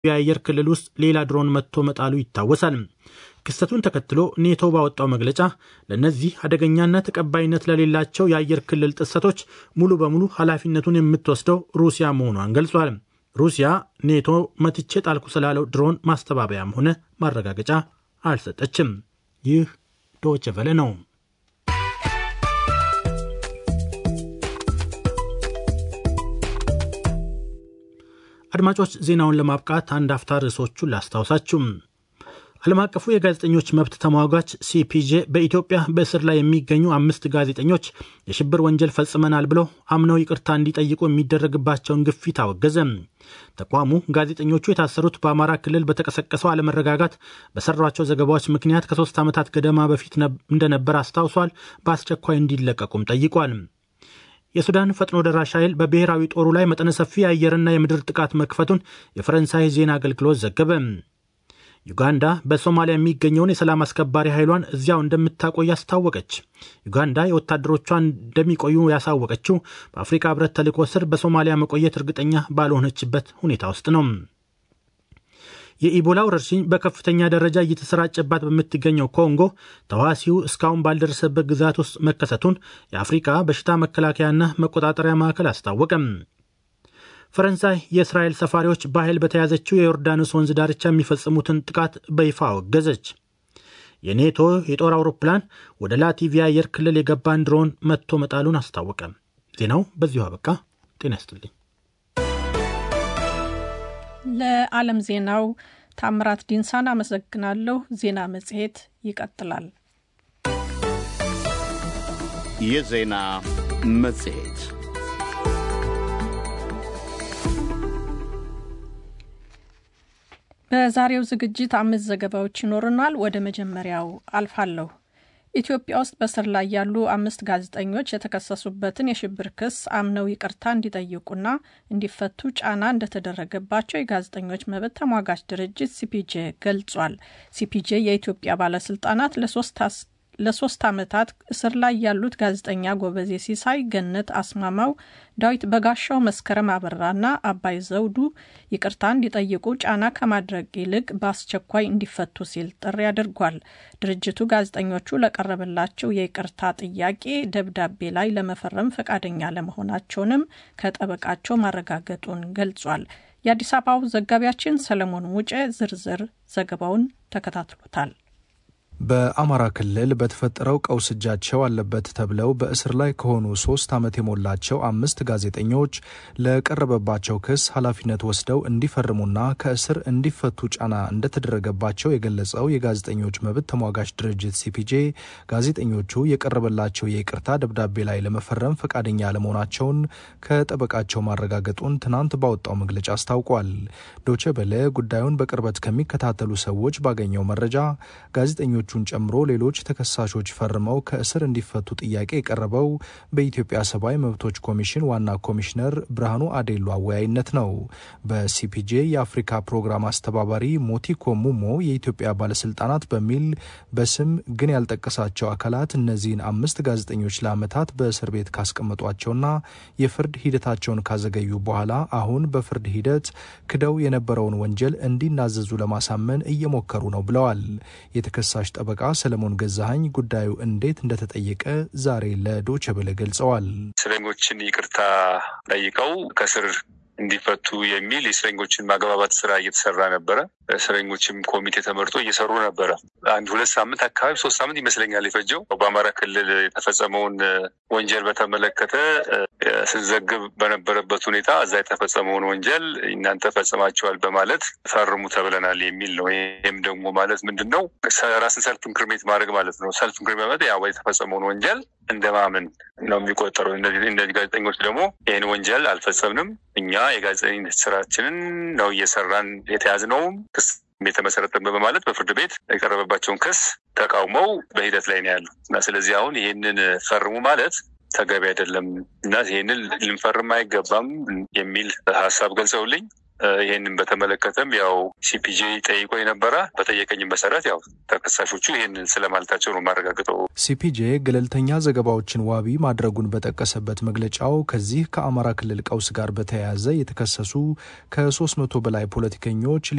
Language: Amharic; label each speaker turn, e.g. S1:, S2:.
S1: የአየር ክልል ውስጥ ሌላ ድሮን መጥቶ መጣሉ ይታወሳል። ክስተቱን ተከትሎ ኔቶ ባወጣው መግለጫ ለእነዚህ አደገኛና ተቀባይነት ለሌላቸው የአየር ክልል ጥሰቶች ሙሉ በሙሉ ኃላፊነቱን የምትወስደው ሩሲያ መሆኗን ገልጿል። ሩሲያ ኔቶ መትቼ ጣልኩ ስላለው ድሮን ማስተባበያም ሆነ ማረጋገጫ አልሰጠችም። ይህ ዶይቼ ቬለ ነው። አድማጮች ዜናውን ለማብቃት አንድ አፍታ ርዕሶቹን ላስታውሳችሁ። ዓለም አቀፉ የጋዜጠኞች መብት ተሟጋች ሲፒጄ በኢትዮጵያ በእስር ላይ የሚገኙ አምስት ጋዜጠኞች የሽብር ወንጀል ፈጽመናል ብለው አምነው ይቅርታ እንዲጠይቁ የሚደረግባቸውን ግፊት አወገዘ። ተቋሙ ጋዜጠኞቹ የታሰሩት በአማራ ክልል በተቀሰቀሰው አለመረጋጋት በሰሯቸው ዘገባዎች ምክንያት ከሶስት ዓመታት ገደማ በፊት እንደነበር አስታውሷል። በአስቸኳይ እንዲለቀቁም ጠይቋል። የሱዳን ፈጥኖ ደራሽ ኃይል በብሔራዊ ጦሩ ላይ መጠነ ሰፊ የአየርና የምድር ጥቃት መክፈቱን የፈረንሳይ ዜና አገልግሎት ዘገበ። ዩጋንዳ በሶማሊያ የሚገኘውን የሰላም አስከባሪ ኃይሏን እዚያው እንደምታቆይ አስታወቀች። ዩጋንዳ የወታደሮቿን እንደሚቆዩ ያሳወቀችው በአፍሪካ ሕብረት ተልዕኮ ስር በሶማሊያ መቆየት እርግጠኛ ባልሆነችበት ሁኔታ ውስጥ ነው። የኢቦላ ወረርሽኝ በከፍተኛ ደረጃ እየተሰራጨባት በምትገኘው ኮንጎ ተዋሲው እስካሁን ባልደረሰበት ግዛት ውስጥ መከሰቱን የአፍሪካ በሽታ መከላከያና መቆጣጠሪያ ማዕከል አስታወቀም። ፈረንሳይ የእስራኤል ሰፋሪዎች በኃይል በተያዘችው የዮርዳኖስ ወንዝ ዳርቻ የሚፈጽሙትን ጥቃት በይፋ አወገዘች። የኔቶ የጦር አውሮፕላን ወደ ላቲቪያ አየር ክልል የገባን ድሮን መትቶ መጣሉን አስታወቀ። ዜናው በዚሁ አበቃ። ጤና ይስጥልኝ።
S2: ለዓለም ዜናው ታምራት ዲንሳን አመሰግናለሁ። ዜና መጽሔት ይቀጥላል።
S3: የዜና መጽሔት
S2: በዛሬው ዝግጅት አምስት ዘገባዎች ይኖሩናል። ወደ መጀመሪያው አልፋለሁ። ኢትዮጵያ ውስጥ በስር ላይ ያሉ አምስት ጋዜጠኞች የተከሰሱበትን የሽብር ክስ አምነው ይቅርታ እንዲጠይቁና እንዲፈቱ ጫና እንደተደረገባቸው የጋዜጠኞች መብት ተሟጋች ድርጅት ሲፒጄ ገልጿል። ሲፒጄ የኢትዮጵያ ባለስልጣናት ለሶስት ዓመታት እስር ላይ ያሉት ጋዜጠኛ ጎበዜ ሲሳይ፣ ገነት አስማማው፣ ዳዊት በጋሻው፣ መስከረም አበራና አባይ ዘውዱ ይቅርታ እንዲጠይቁ ጫና ከማድረግ ይልቅ በአስቸኳይ እንዲፈቱ ሲል ጥሪ አድርጓል። ድርጅቱ ጋዜጠኞቹ ለቀረበላቸው የይቅርታ ጥያቄ ደብዳቤ ላይ ለመፈረም ፈቃደኛ ለመሆናቸውንም ከጠበቃቸው ማረጋገጡን ገልጿል። የአዲስ አበባው ዘጋቢያችን ሰለሞን ሙጬ ዝርዝር ዘገባውን ተከታትሎታል።
S4: በአማራ ክልል በተፈጠረው ቀውስ እጃቸው አለበት ተብለው በእስር ላይ ከሆኑ ሶስት ዓመት የሞላቸው አምስት ጋዜጠኞች ለቀረበባቸው ክስ ኃላፊነት ወስደው እንዲፈርሙና ከእስር እንዲፈቱ ጫና እንደተደረገባቸው የገለጸው የጋዜጠኞች መብት ተሟጋች ድርጅት ሲፒጄ ጋዜጠኞቹ የቀረበላቸው የይቅርታ ደብዳቤ ላይ ለመፈረም ፈቃደኛ አለመሆናቸውን ከጠበቃቸው ማረጋገጡን ትናንት ባወጣው መግለጫ አስታውቋል። ዶቼ በለ ጉዳዩን በቅርበት ከሚከታተሉ ሰዎች ባገኘው መረጃ ጋዜጠኞቹ ን ጨምሮ ሌሎች ተከሳሾች ፈርመው ከእስር እንዲፈቱ ጥያቄ የቀረበው በኢትዮጵያ ሰብአዊ መብቶች ኮሚሽን ዋና ኮሚሽነር ብርሃኑ አዴሎ አወያይነት ነው። በሲፒጄ የአፍሪካ ፕሮግራም አስተባባሪ ሞቲኮ ሙሞ የኢትዮጵያ ባለስልጣናት በሚል በስም ግን ያልጠቀሳቸው አካላት እነዚህን አምስት ጋዜጠኞች ለዓመታት በእስር ቤት ካስቀመጧቸውና የፍርድ ሂደታቸውን ካዘገዩ በኋላ አሁን በፍርድ ሂደት ክደው የነበረውን ወንጀል እንዲናዘዙ ለማሳመን እየሞከሩ ነው ብለዋል። የተከሳሽ ጠበቃ ሰለሞን ገዛሀኝ ጉዳዩ እንዴት እንደተጠየቀ ዛሬ ለዶቼ ቬለ ገልጸዋል።
S5: እስረኞችን ይቅርታ ጠይቀው ከስር እንዲፈቱ የሚል የእስረኞችን ማግባባት ስራ እየተሰራ ነበረ። እስረኞችም ኮሚቴ ተመርጦ እየሰሩ ነበረ። አንድ ሁለት ሳምንት አካባቢ ሶስት ሳምንት ይመስለኛል የፈጀው። በአማራ ክልል የተፈጸመውን ወንጀል በተመለከተ ስንዘግብ በነበረበት ሁኔታ እዛ የተፈጸመውን ወንጀል እናንተ ፈጽማችኋል በማለት ፈርሙ ተብለናል የሚል ነው። ይህም ደግሞ ማለት ምንድን ነው? ራስን ሰልፍ ኢንክሪሜት ማድረግ ማለት ነው። ሰልፍ ኢንክሪሜት ማለት ያው የተፈጸመውን ወንጀል እንደማመን ነው የሚቆጠረው። እነዚህ ጋዜጠኞች ደግሞ ይህን ወንጀል አልፈጸምንም፣ እኛ የጋዜጠኝነት ስራችንን ነው እየሰራን የተያዝነውም ክስ የተመሰረተበት በማለት በፍርድ ቤት የቀረበባቸውን ክስ ተቃውመው በሂደት ላይ ነው ያሉ እና ስለዚህ አሁን ይህንን ፈርሙ ማለት ተገቢ አይደለም እና ይህንን ልንፈርም አይገባም የሚል ሀሳብ ገልጸውልኝ ይህንን በተመለከተም ያው ሲፒጄ ጠይቆ የነበረ በጠየቀኝ መሰረት ያው ተከሳሾቹ ይህንን ስለማለታቸው ነው ማረጋግጠው።
S4: ሲፒጄ ገለልተኛ ዘገባዎችን ዋቢ ማድረጉን በጠቀሰበት መግለጫው ከዚህ ከአማራ ክልል ቀውስ ጋር በተያያዘ የተከሰሱ ከሶስት መቶ በላይ ፖለቲከኞች